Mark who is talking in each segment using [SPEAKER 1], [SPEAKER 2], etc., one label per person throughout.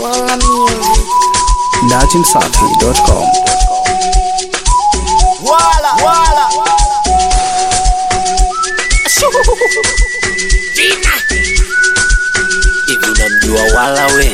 [SPEAKER 1] Swalla Music.
[SPEAKER 2] datimsafi.com
[SPEAKER 3] Wala, wala. Hivi unamjua wala we?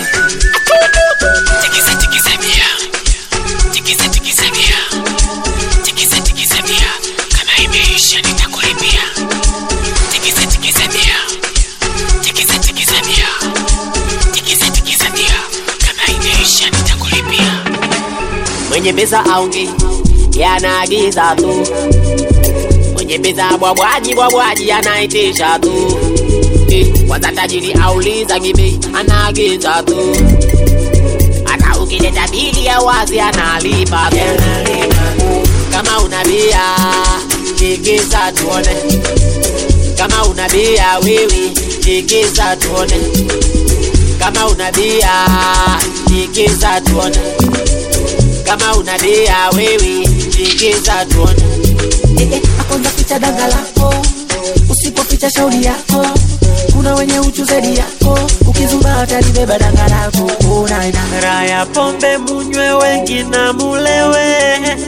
[SPEAKER 4] Tikisa tikisa bia. Tikisa tikisa bia. Tikisa tikisa bia. Kama imeisha nitakulipia. Tikisa tikisa bia. Tikisa tikisa bia. Tikisa tikisa bia. Kama imeisha nitakulipia.
[SPEAKER 3] Mwenye pesa aonge yanaagiza tu, mwenye pesa bwabwaji bwabwaji anaitisha tu. Eh, Kwanza tajiri auliza gibi anaagiza tu, hata ukileta bili ya wazi analipa tu. Kama una bia tikisa tuone, kama una bia wewe tikisa tuone, kama una bia tikisa tuone kama una bia wewe tikisa tuone
[SPEAKER 5] Eh, eh, akonza ficha danga lako usipoficha shauri yako kuna wenye uchu zaidi yako ukizuma atalibeba danga lako unaina
[SPEAKER 6] Raya pombe munywe wengi na mulewe,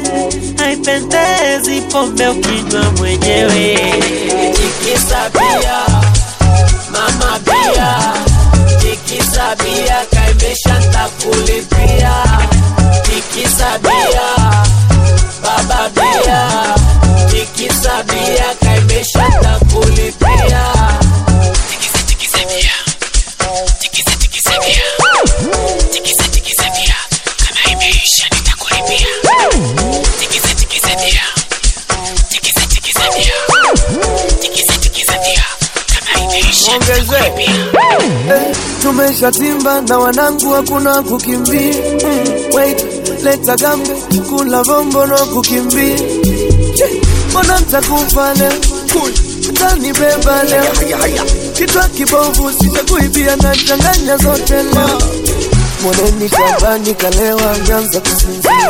[SPEAKER 6] haipendezi pombe ukinywa mwenyewe.
[SPEAKER 3] tikisa bia mama bia tikisa bia kaimesha ntakulipia tikisa bia baba bia tikisa bia kaimesha ntakulipia
[SPEAKER 4] Tikisa tikisa bia. Tikisa tikisa bia. Tikisa tikisa bia. Kama imeisha nitakulipia. Tikisa tikisa bia. Tikisa tikisa bia. Tikisa tikisa bia. Kama imeisha nitakulipia.
[SPEAKER 7] tumeshatimba na wanangu hakuna kukimbia mm, wait leta gambe kula vombo no kukimbia Che, mbona ntakufa leo mtanibeba leo kitwa kibovu sichakuibia na changanya zote leo moneni shambani kalewa ameanza kusinzia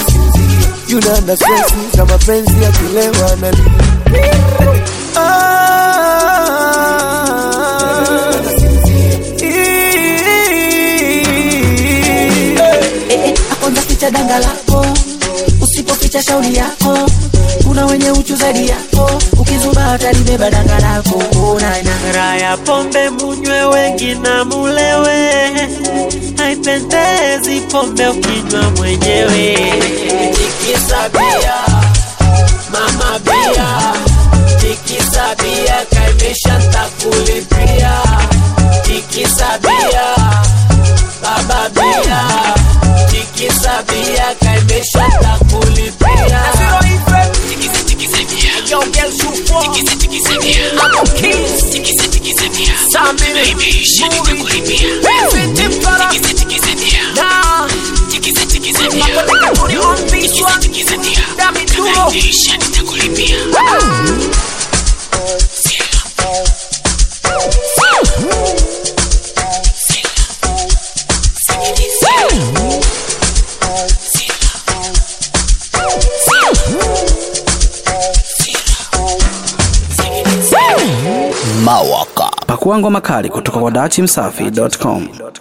[SPEAKER 7] yuna na stresi za mapenzi ya kilewa analia
[SPEAKER 5] eh, eh, akonza ficha danga lako usipoficha shauri yako kuna wenye uchu zaidi yako ukizuma atalibeba danga lako unaina
[SPEAKER 6] Raya pombe munywe wengi na mulewe, haipendezi pombe ukinywa mwenyewe.
[SPEAKER 3] tikisa bia mama bia tikisa bia kaimesha ntakulipia tikisa bia baba bia tikisa bia kaimesha ntakulipia
[SPEAKER 4] Tikisa tikisa bia. Tikisa tikisa bia. Tikisa tikisa bia. Kama imeisha nitakulipia. Tikisa tikisa bia. Tikisa tikisa bia. Tikisa tikisa bia. Kama imeisha nitakulipia.
[SPEAKER 2] pakua ngoma kali kutoka kwa datimsafi.com